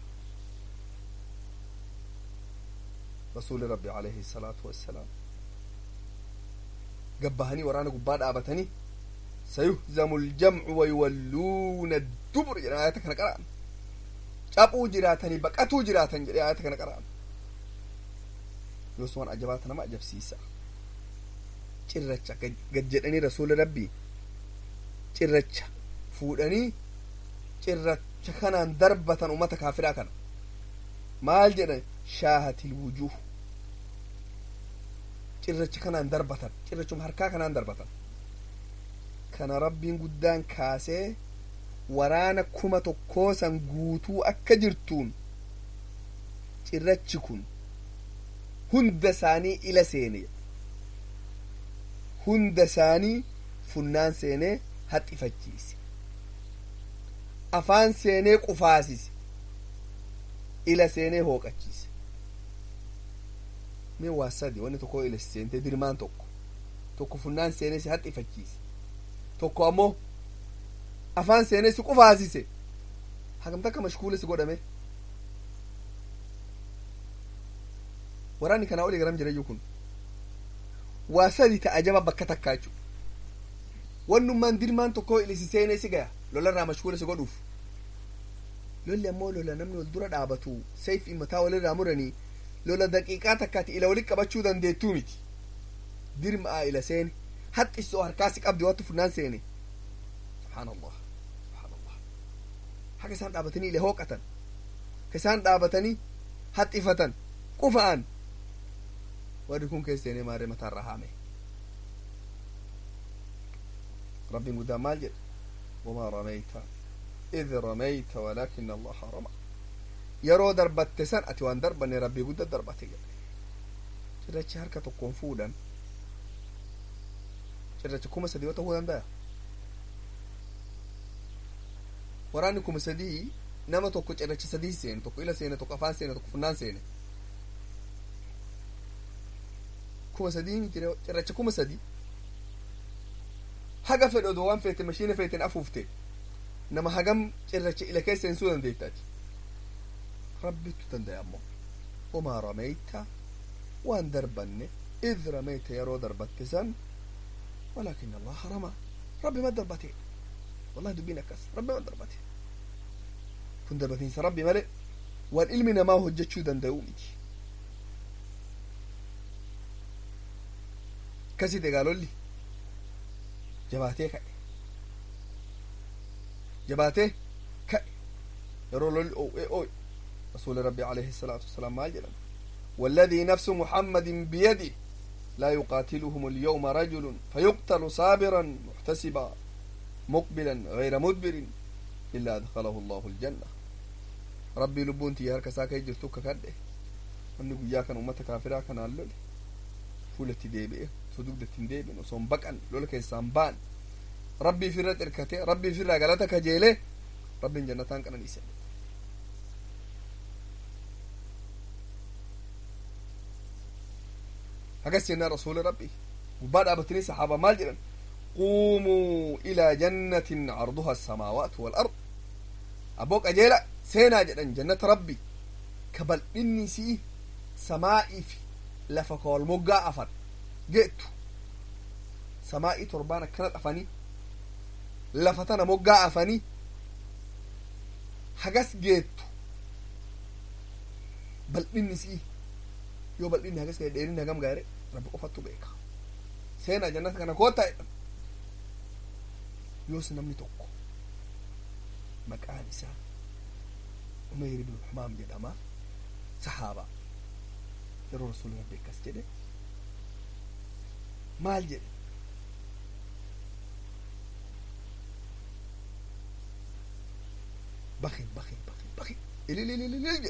rasuuli rabbi alayhi salaatu wassalaam gabbahanii waraana gubbaa dhaabatanii sayuhzamu ljamcu wayuwalluuna dubur jedhan ayata kana qara'an caphuu jiraatanii baqatuu jiraatan jedhe ayata kana qara'an yoos waan ajabaata nama ajabsiisa cirracha gad jedhanii rasuuli rabbii cirracha fuudhanii cirracha kanaan darbatan ummata kaafiraa kana maal jedhan shaahatil wujuh cirracha kanaan darbatan cirrachuma harkaa kanaan darbatan kana rabbiin guddaan kaasee waraana kuma tokkoo san guutuu akka jirtuun cirrachi kun hunda isaanii ila seene hunda isaanii funnaan seenee haxifachiise afaan seenee qufaasise ila seenee hooqachiise mee waa sadi wanni tokko ila seentee dirmaan tokko tokko funnaan seenee si haxifachiise tokko ammoo afaan seenee si qufaasise hagamta akka mashkuula si godhame waraanni kanaa olii garam jirayyuu kun waa sadi ta ajaba bakka takkaa jechu wannummaan dirmaan tokko ilisi seenee si gaya lolarraa mashkuula si godhuuf lolli ammoo lola namni wal dura dhaabatu sayf mataa walirraa muranii lola daqiiqaa takkaati ila walit qabachuu dandeettuu miti dirmaa ila seene haxxisoo harkaasi qabdi wattu funnaan seene subhaanallah subhaanallah haka isaan dhaabatanii ila hooqatan ka isaan dhaabatanii haxxifatan qufa'an warri kun keessa seenee maarree mataarraa haame rabbiin guddaan maal jedhe wamaa ramayta id ramayta walaakina allaha rama yeroo darbatte san ati waan darbanne rabbii gudda darbate jedhe cirrachi harka tokkoon fuudhan cirracha kuma sadii yoo ta'uu danda'a waraanni kuma sadii nama tokko cirracha sadii seene tokko ila seene tokko afaan seene tokko funnaan seene kuma sadii miti cirracha kuma sadii haga fedhe odoo waan feete mashiina feeten afuufte nama hagam cirracha ila keessa seensuu dandeettaati rabbittu danda'a ammoo وما رميت وان دربني إذ رميت يرو دربت سن ولكن الله رمى ربي ما دربتي والله دبينا كس ربي ما دربتي كن دربتين ربي ملئ والعلم ما هو جتشو دندومتي كسي قالوا لي جباتي كأي جباتي كأي يرو لول أو إيه أوي رسول ربي عليه الصلاة والسلام ما جلن والذي نفس محمد بيده لا يقاتلهم اليوم رجل فيقتل صابرا محتسبا مقبلا غير مدبر إلا أدخله الله الجنة ربي لبونتي هركا ساكا يجرتوك كده أني قيا كان أمتا كافرا كان اللول فولتي ديبئ صدوق دتين ديبئ وصوم بقن لولك يسامبان ربي فرت إركتي ربي فرت غلطك جيلي ربي جنتان كان نيسان hagas jennaan rasuuli rabbi gubbaa dhaabatanii saxaaba maal jedhan quumuu ilaa jannatin carduha asamaawaatu walard abboo qajeela seenaa jedhan jannata rabbi ka bal'inni isii samaa'ii fi lafa ka wal moggaa afan geettu samaa'ii torbaan akkana afanii lafa tana moggaa afanii hagas geettu bal'inni isii yoo bal'inni hagas ga'e dheerinni hagam gaare rabbi qofattu beeka seenaa jannata kana koottaa jedhan yoos namni tokko maqaan isaa umeyr ibnu xumaam jedhama sahaaba yeroo rasuuli rabbi akkas jedhe maal jedhe bakin bakin bakin bakin ililililil jedhe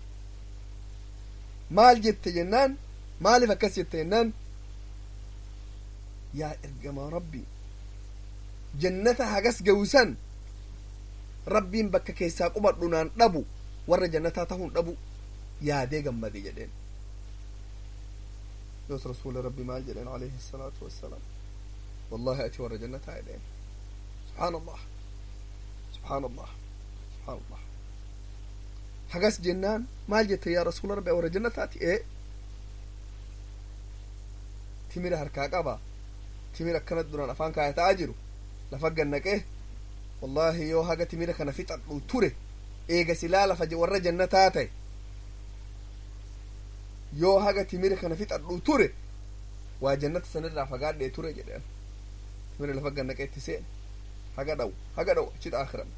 maal jette jennaan maaliif akkas jette jennaan yaa ergamaa rabbi jannata hagas gawusan rabbiin bakka keessaa qubadhu naan dhabu warra jannataa tahuun dhabu yaadee gammade jedheen yoos rasuula rabbi maal jedheen alayhi salaatu wassalaam wallahi ati warra jannataa jedheen subxaan allah subxaan allah subxaan allah hagas jennaan maal jette yaa rasuula rabbi warra jannataati ee timira harkaa qaba timira akkanat duraan afaan kaayataa jiru lafa gannaqee wallahi yoo haga timira kana fixadhu ture eega silaa lafa warra jannataa ta'e yoo haga timira kana fixadhu ture waa jannata sanirraa fagaadhee ture jedhan timira lafa gannaqeetti seen haga dhawu haga dhawu achita akhiran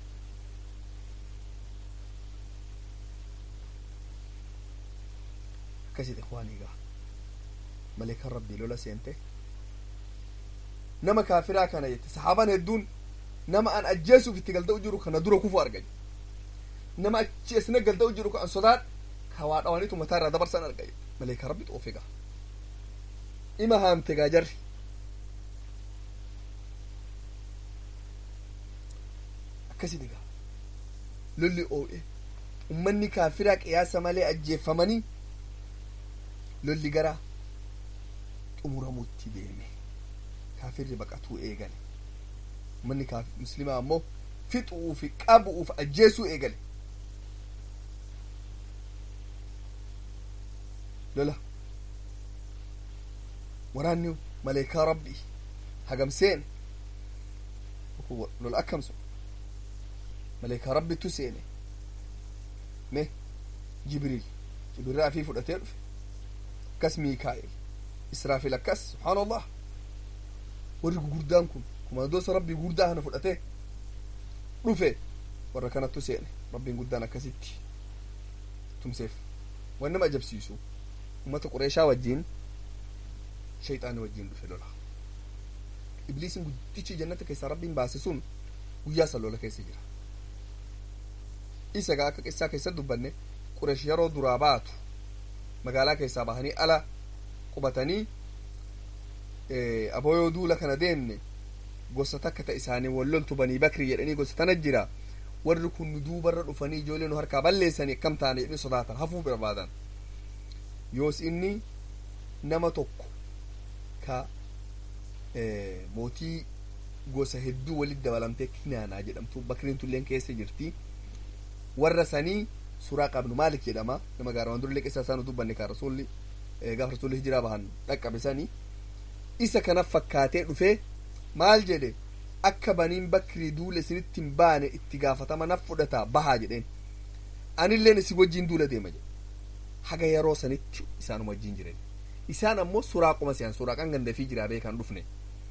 akkasit ikwaaniigaa maleekan rabbii lola seente nama kaafiraa kana jette saxaaban hedduun nama an ajjeesuuf itti galda'u jiru kana dura kufu argay nama achi esne galda'u jiru ka an sodaad ka waa dhawanitu mataa irraa dabarsan argay maleeka rabbi xoofe gaa ima haamte gaa jarri akkasiti gaa lolli oo'e ummanni kaafiraa qiyaasa malee ajjeeffamanii lolli gara xumuramuutti deeme kaafirri baqatuu eegale ummanni muslimaa ammoo fixuuf qabuuf ajjeesuu eegale lola waraanni maleekaa rabbii hagamseen lola akkamsu maleekaa rabbittu seene me jibriil jibriil afii fudhatee dhufe akkas miikaa'el israafil akkas subxaan allah warri gurguddaan kun komandoosa rabbii guddaa kana fudhatee dhufe warra kanattu seene rabbiin guddaan akkasitti tumseef waan nama ajabsiisu ummata qureeshaa wajjiin shayxaani wajjiin dhufe lola ibliisiin guddichi jannata keessaa rabbiin baase sun guyyaa san lola keessa jira isa gaa akka qissaa keessa dubbanne qureesh yeroo duraa baatu magaalaa keessaa bahanii ala qubatanii aboo yoo duula kana deemne gosa takka ta isaanii walloltu banii bakri jedhanii gosa tana jira warri kun nu duubarra dhufanii ijoollee nu harkaa balleessanii akkam taane jedhanii sodaatan hafuu barbaadan yoos inni nama tokko ka mootii gosa hedduu walit dabalamtee kinaanaa jedhamtu bakriin tulleen keessa jirti warra sanii suuraa qabnu maalik jedhama nama gaarawan durlee keessa isaan dubbanne kan rasuulli gaafa rasuulli hijiraa bahan dhaqqabe sanii isa kana fakkaatee dhufee maal jedhe akka baniin bakrii duula isinitti hin baane itti gaafatama naf fudhata bahaa jedheen anilleen isin wajjiin duula deema jedhe haga yeroo sanitti isaanuma wajjiin jiren isaan ammoo suraaquma si'an suraaqan gandafii jiraa beekan dhufne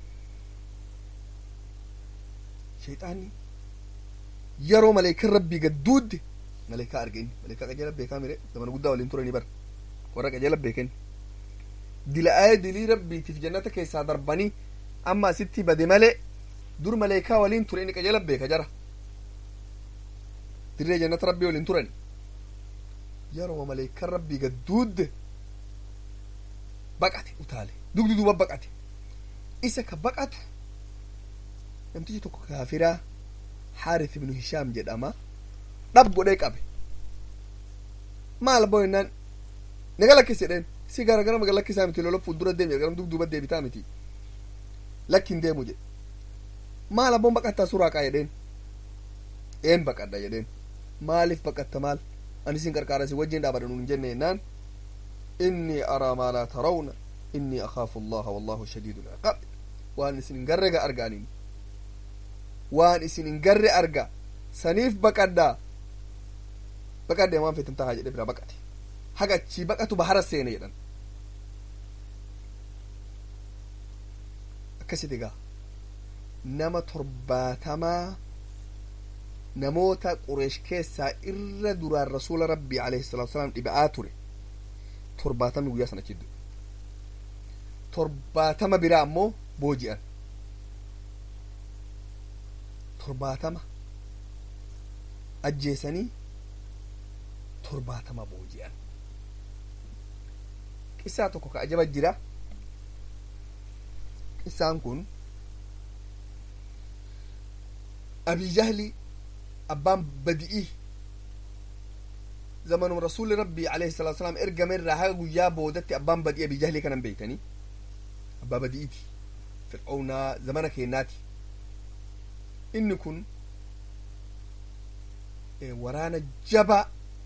shayxaanni yeroo maleekan rabbii gadduudde maleekaa arge inni maleekaa qajeela beekaa mire zamana guddaa waliin turanii bara warra qajeela beeken dila'ee dilii rabbiitiif jannata keessaa darbanii amma asitti bade malee dur maleekaa waliin ture inni qajeela beeka jara dirree jannata rabbii waliin turan yeroo maleekan rabbii gadduudde baqate utaale dugdi duuba baqate isa ka baqatu namtichi tokko kaafiraa haarith ibnu hishaam jedhama dhab godhee qabe maal boo jennaan naga lakkisi jedheen si gara gara maga lakkisaa miti lola fuuldura deemi garam dugduuba deebitaa miti lakkin deemu jedhe maal abboon baqattaa suraaqaa jedheen een baqadha jedheen maaliif baqatta maal ani isin qarqaara isin wajjin dhaabadha nuun jenne jennaan inni araa maa laa tarawna inni akaafu allaha wallahu shadiidu lciqaab waan isin hin garre ga argaaniin waan isin hin garre arga saniif baqadhaa baqadhe waan feetan tahaa jedhe bira baqate haga achii baqatu bahara seene jedhan akkasit egaa nama torbaatamaa namoota qureesh keessaa irra duraan rasuula rabbii alayhi salatu wasalaam dhiba'aa ture torbaatamni guyyaa sana chiddu torbaatama biraa ammoo booji'an torbaatama ajjeesanii torbaatama booji'an qissaa tokko ka ajaba jira qissaan kun abijahli abbaan badi'ii zamanum rasuli rabbii alayhi salatu wasalaam ergame irraa haga guyyaa boodatti abbaan badi'ii abijahlii kanan beeytanii abbaa badi'iiti fir'aawnaa zamana keennaati inni kun waraana jabaa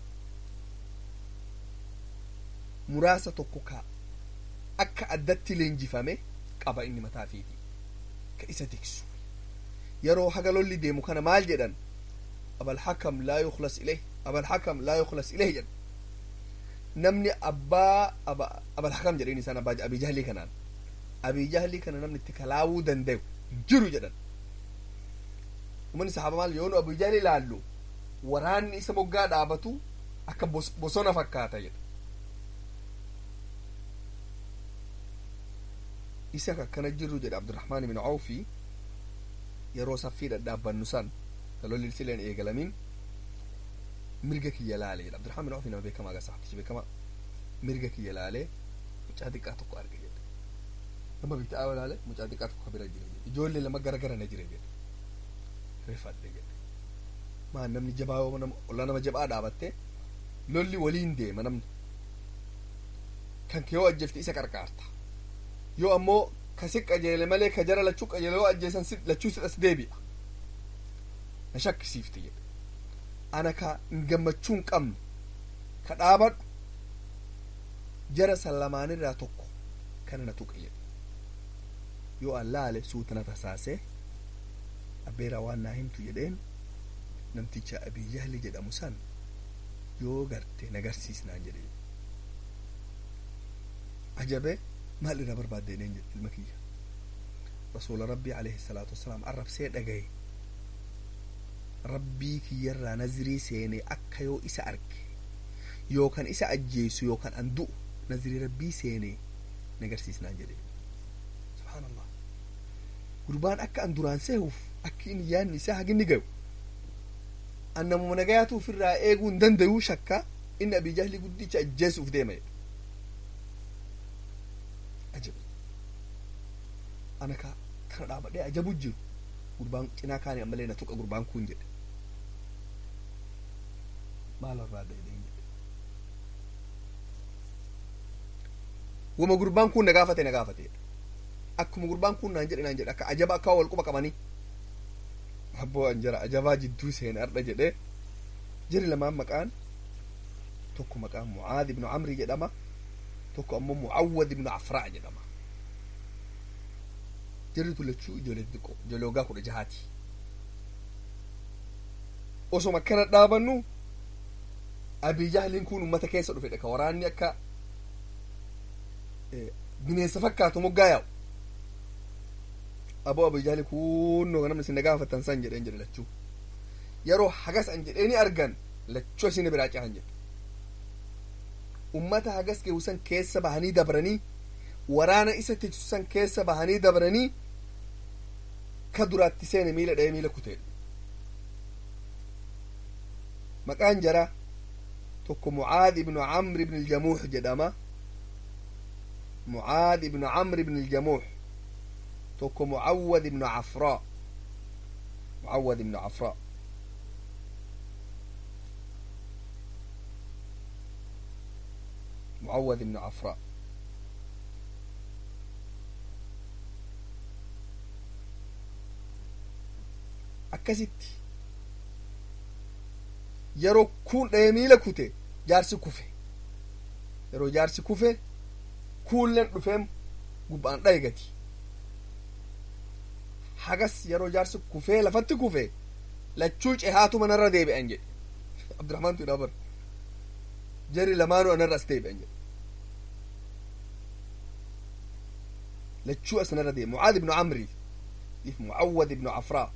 muraasa tokko ka akka addatti leenjifame qaba inni mataa fiiti ka isa tiksu yeroo haga lolli deemu kana maal jedhan abalhakam laa yuklas ileh abalhakam laa yuklas ileh jedhan namni abbaa abalhakam jedhen isaan abbaa abijahlii kanaan abijahlii kana namni itti kalaawuu danda'u jiru jedhan umanni sahaaba maal yoonu abijahlii laallu waraanni isa moggaa dhaabatu akka bosona fakkaata jedha isa akkana jirru jedha abdurahmaan ibn awfi yeroo saffii dhadhaabbannu san ka lolli sileen eegalamin mirga kiyya laale jedha abdurahmaan ibn awfi nama beekamaa ga sahabtichi beekamaa mirga kiyya laale mucaa xiqqaa tokko arge jedha nama bitaa laale mucaa xiqqaa tokko bira jira jedha ijoollee lama gara gara na jira jedha rifadhe jedha maan namni jabaa ollaa nama jabaa dhaabatte lolli waliin deema namni kan kee yoo ajjeefte isa qarqaarta yoo ammoo kasi qajeele malee ka jara lachuu qajeele yoo ajjeesan lachuu sidhas deebi'a na shakkisiifte jedhe ana ka hin gammachuu hin qabnu ka dhaabadhu jara san lamaanirraa tokko kana na tuqe jedhe yoo an laale suutana tasaasee abbeeraa waan naa himtu jedheen namticha abii jahli jedhamu san yoo garte nagarsiisnaan jedhe ajabe maal irraa barbaadde jedheen jedhe ilma kiyya rasuula rabbii alayhi salaatu wasalaam arrabsee dhagaye rabbii kiyyarraa nazirii seenee akka yoo isa arge yookan isa ajjeesu yookan an du'u nazirii rabbii seenee nagarsiisnaan jedhe subhaanallah gurbaan akka an duraan seehuuf akki inni yaanni isaa haginni gayu an namuma nagayaatu ofirraa eeguu hin dandayuu shakka inni abii jahli guddicha ajjeesuuf deema jedhe ana ka kana dhaabadhee ajabu jiru gurbaan cinaa kaane ammallee na tuqa gurbaan kun jedhe maal irraa dheedheen jedhe wama gurbaan kun na gaafate na gaafate akkuma gurbaan kun naan jedhe naan jedhe akka ajaba akka wal quba qabanii abboo an jara ajabaa jidduu seene ardha jedhe jiri lamaan maqaan tokko maqaan mucaad ibnu camri jedhama tokko ammoo mucawwad ibnu afraa jedhama jirritu lachuu ijoollee xixiqqoo ijoollee waggaa kudha jahaati osoma akkana dhaabannu abii jahliin kun ummata keessa dhufe ka waraanni akka bineensa fakkaatu moggaa yaa'u aboo abii jahli kunnoo namni isin gaafatan san jedheen jedhe lachuu yeroo hagas an jedheeni argan lachuu isin biraa cahan jedhe ummata hagas geewusan keessa bahanii dabranii waraana isa tiksusan keessa bahanii dabranii ka duraatti seene miila dha'ee miila kutee maqaan jara tokko mucaad ibnu camr ibn iljamuux jedhama mucaad ibnu camr ibn iljamuux tokko mucawad ibnu cafraa mucawad ibnu cafraa mucawad ibnu cafraa akkasitti yeroo kun dha'ee miila kute jaarsi kufe yeroo jaarsi kufe kuulleen dhufeem gubbaan dha'e gati hagas yeroo jaarsi kufee lafatti kufe lachuu cehaatu manarra deebi'an jedhe abdurahmaantu idhaa bar jari lamaanuu anarra as deebi'an jedhe lachuu asnarra deebi mucaad ibnu camri if mucawad ibnu cafraa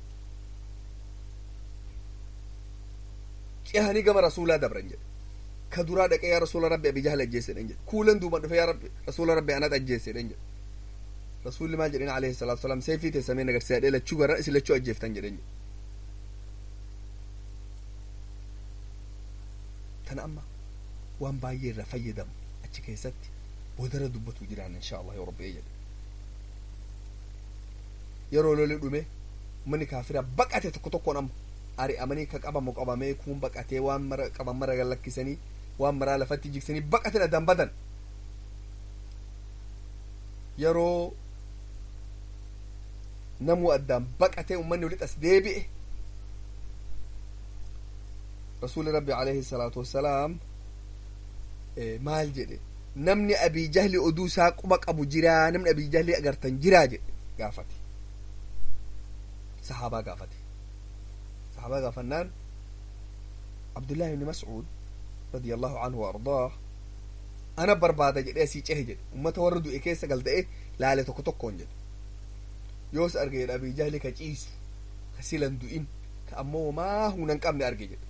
cehanii gama rasuulaa dabran jedhe ka duraa dhaqee yaa rasuula rabbi abi jahal ajjeesedhan jedhe kuulan duuban dhufe yaa rabbi rasuula rabbi anat ajjeesedhan jedhe rasuulli maal jedhen alayhi salaatu wasalaam seefii teessamee nagarsiisadhee lachuu garra isin lachuu ajjeeftan jedhen jedhe tana amma waan baay'ee irraa fayyadamu achi keessatti boodara dubbatu jiraan insha allah yoo rabbi jedhe yeroo loli dhume manni kaafira baqate tokko tokkoon amma ari'amanii ka qabamu qabamee kuun baqatee waan mara qaban mara lakkisanii waan maraa lafatti jigsanii baqatin addaan badan yeroo namuu addaan baqatee ummanni walitti as deebi'e rasuuli rabbi alayhi salaatu wassalaam maal jedhe namni abii jahli oduu isaa quba qabu jiraa namni abii jahli agartan jiraa jedhe gaafate sahaabaa gaafate sahaabaa gaafannaan abdullahi ibni mascuud radia allahu anhu waardaah ana barbaada jedhe asii cehe jedhe ummata warra du'e keessa galda'e laale tokko tokkoon jedhe yoos arge jedhe abii jahli ka ciisu ka silan du'in ka ammoo maa hunan qabne arge jedhe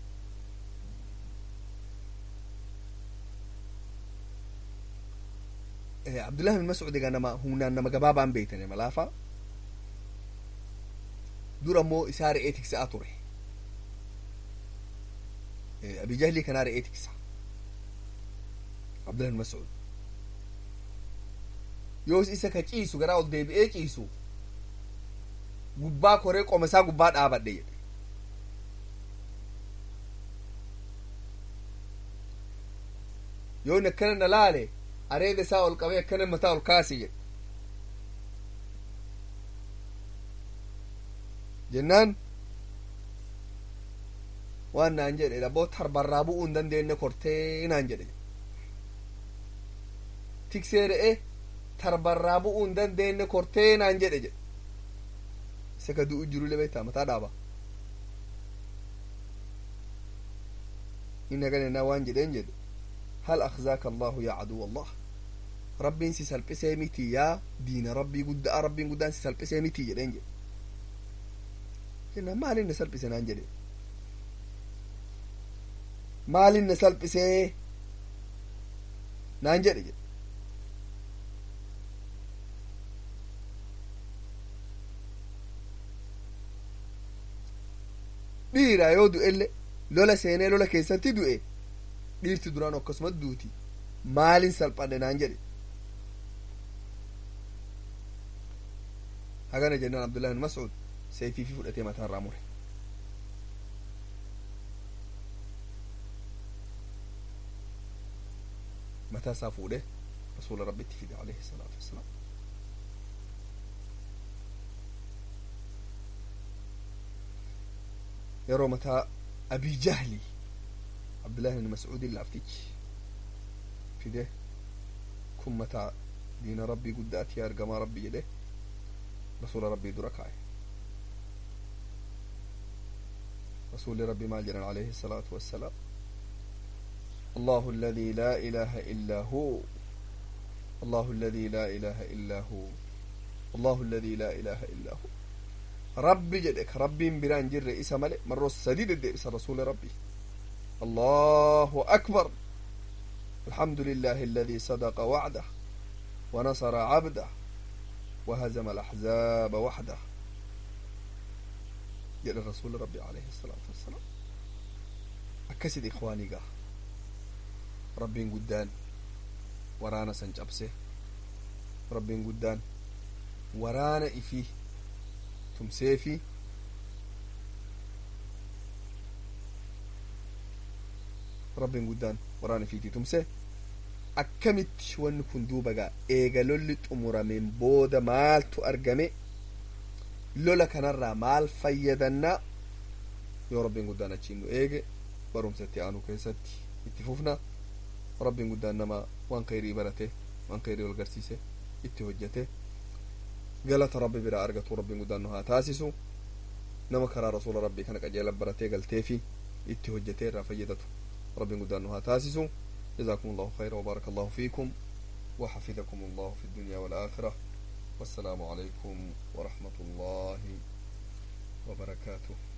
abdullahi bin mas'ud egaa nama humnaan nama gabaabaan beeytane malaafa dur ammoo isaa re'ee tiksaa ture abi jahlii kanaa re'ee tiksa abdullahi bin mas'ud yoos isa ka ciisu garaa ol deebi'ee ciisu gubbaa koree qoma isaa gubbaa dhaabadhe jedhe yoon akkana na laale areeda isaa ol qabee akkana mataa ol kaasi jedhe jennaan waan naan jedhe dhabboo tarbarraa bu'uu hin dandeenye kortee naan jedhe tiksee re'e tarbarraa bu'uu hin dandeenye kortee naan jedhe jedhe isa ka du'u jiru lebeetaa mataa dhaaba inni aganennaa waan jedheen jedhe هل أخزاك الله يا عدو الله ربي سي سلبسي ميتي يا دين ربي قد ربي قد سي سلبسي ميتي جدين جد جنا ما لين سلبسي نانجد ما لين سلبسي نانجد جد dhiira yoo du'elle lola seenee lola keessatti du'e dhiirti duraan akkasuma duuti maalin salphadhe naan jedhe hagana jennaan abdullahi bin mas'ud seefii fi fudhatee mataa irraa mure mataa isaa fuudhee rasuula rabbitti fide alayhi salaatu wassalaam yeroo mataa abii jahli abdullahi bin mas'uudin laaftichi fide kun mataa diina rabbii guddaati argamaa rabbii jedhe rasuula rabbii dura kaa'e rasuuli rabbii maal jedhan alayhi salaatu wassalaam الله الذي لا إله إلا هو الله الذي لا إله إلا هو الله الذي لا إله إلا هو ربي جدك ربي بران جر إسا ملئ مرة سديد الدئس رسول ربي الله أكبر الحمد لله الذي صدق وعده ونصر عبده وهزم الأحزاب وحده جل الرسول ربي عليه الصلاة والسلام أكسد إخواني قاه rabbiin guddaan waraana san cabse rabbiin guddaan waraana ifii tumseefi rabbiin guddaan waraana ifiitii tumse akkamitti wanni kun duuba gaa eega lolli xumurameen booda maaltu argame lola kanarraa maal fayyadannaa yoo rabbiin guddaan achiin nu eege barumsa itti aanu keessatti itti fufna rabbiin guddaan nama waan khayrii barate waan khayrii wal garsiise itti hojjete galata rabbi biraa argatu rabbiin guddaan nu haa taasisu nama karaa rasuula rabbii kana qajeela baratee galteefi itti hojjetee irraa fayyadatu rabbiin guddaan nu haa taasisu جزاكم الله خيرا وبارك الله فيكم وحفظكم الله في الدنيا والآخرة والسلام عليكم ورحمة الله وبركاته